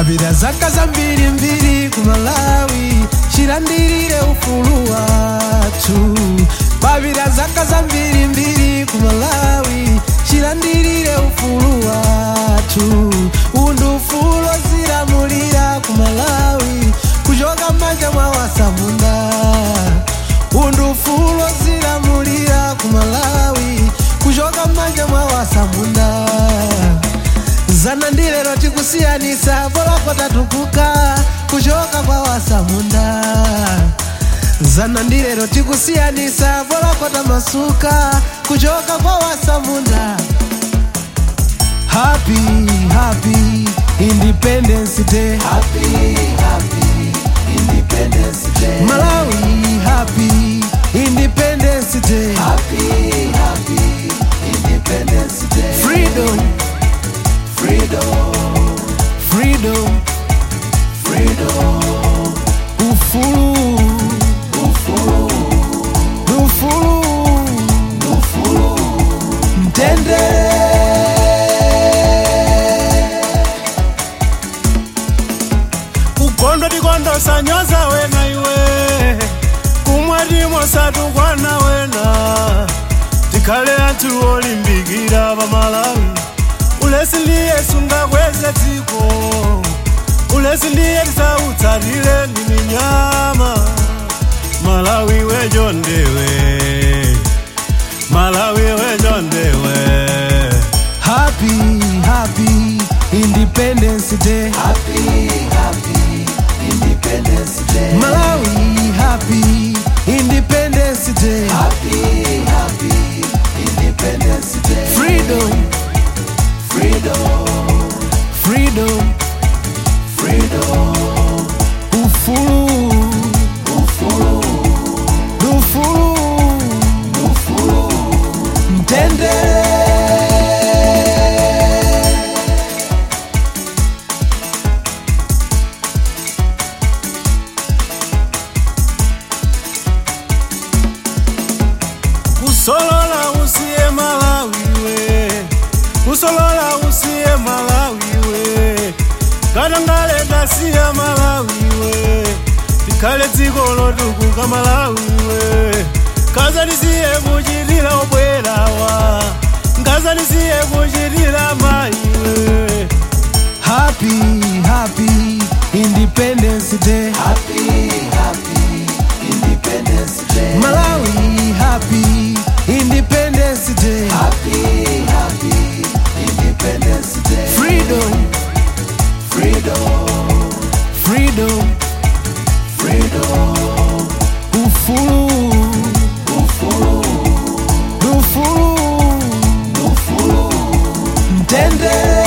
papita zaka zambiri mbiri ku malawi chilandirire ufulu wathu papita zaka zambiri mbiri ku malawi chilandirire ufulu wathu undu ufulu zilamulira ku malawi kuchoka m'manja mwa wasamunda undu ufulu zilamulira ku malawi kuchoka m'manja mwa wasamunda zana ndi lero tikusiyanisa polako tatukuka kuchoka kwa wasamunda zana ndi lero tikusiyanisa polako tamasuka kuchoka kwa wasamunda happy happy independence day Happy, happy Independence Day. malawi happy independence day Happy, happy Independence Day. freedom Freedom, freedom freedom, ufulu ufulu, ufulu ufulu. mtendere kugondo tikondosa nyoza wena iwe kumwa timosatukwana wena tikhale anthu olimbikira pamalawi ulesi ndiye sungakweze dziko ulesi ndiye tisautsatire ndi minyama malawi wejondewe malawi wejondewe happy happy independence day Happy, happy Independence Day. malawi happy independence day Happy, happy Independence Day. freedom Freedom, freedom freedom, ufulu ufulu, ufulu ufulu. mtendere kusolola usiye malawiwe kusolola usiye malawiwe katangale ndasiya malawiwe tikhale dziko lotukuka malawiwe kazanisiye kuchitira obwerawa ngazanisiye kuchitira mayiwe happy happy independence day Happy, happy Independence Day. malawi happy independence day Happy, happy Independence Day. freedom Freedom, freedom freedom, ufulu ufulu, ufulu ufulu. mtendere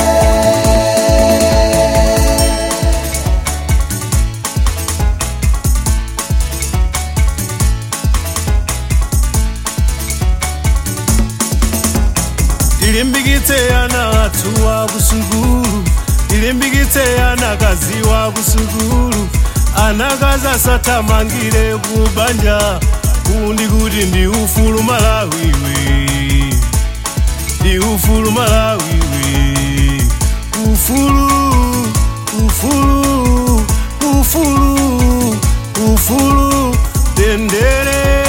tilimbikitse ana athu wa kusukulu tilimbikitse ana kazi wa kusukulu anakazi asathamangire kubanja kundi kuti ndi ufulu malawiwe ndi ufulu malawiwe ufulu ufulu ufulu ufulu tendere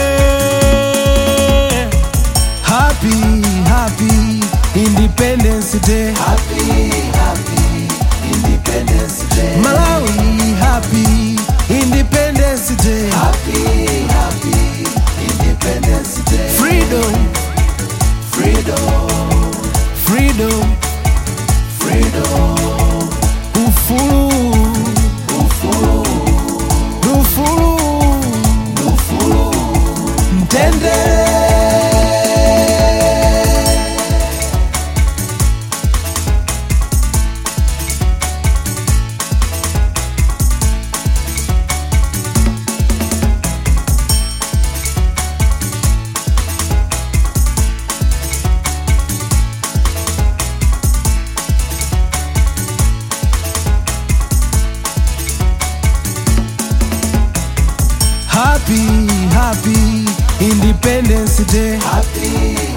happy happy independence day Happy, happy Independence Day. malawi happy independence day Happy, happy Independence Day. freedom Freedom, freedom freedom, ufulu ufulu, ufulu ufulu. mtendere happy happy independence day Happy,